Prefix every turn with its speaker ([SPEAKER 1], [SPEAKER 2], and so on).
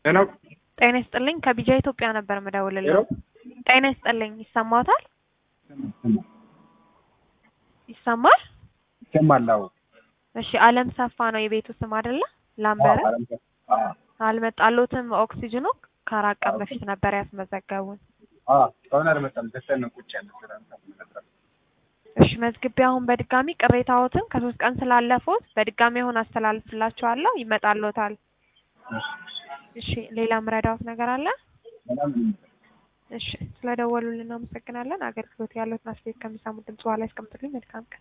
[SPEAKER 1] ሄሎ
[SPEAKER 2] ጤና ይስጥልኝ ከቢጃ ኢትዮጵያ ነበር
[SPEAKER 1] ሄሎ
[SPEAKER 2] የምደውልልዎ። ጤና ይስጥልኝ ይሰማዎታል? ይሰማል?
[SPEAKER 1] ይሰማል? አዎ
[SPEAKER 2] እሺ አለም ሰፋ ነው የቤቱ ስም አይደለ? ላምበረ
[SPEAKER 1] አዎ አለም ሰፋ አዎ
[SPEAKER 2] አልመጣሎትም ኦክሲጅኑ ከአራት ቀን በፊት ነበር ያስመዘገቡን።
[SPEAKER 1] አዎ እስካሁን አልመጣም። ደስተን ነው ቁጭ ያለ ስራ መስራት
[SPEAKER 2] እሺ መዝግቤ አሁን በድጋሚ ቅሬታዎትን ከሶስት ቀን ስላለፉት በድጋሚ አሁን አስተላልፍላችኋለሁ ይመጣሎታል። እሺ ሌላ ምረዳዎት ነገር አለ?
[SPEAKER 1] በጣም
[SPEAKER 2] እሺ ስለደወሉልን እናመሰግናለን። አገልግሎት ያለዎትን አስተያየት ከሚሰሙት ድምጽ በኋላ ያስቀምጡልኝ። መልካም ቀን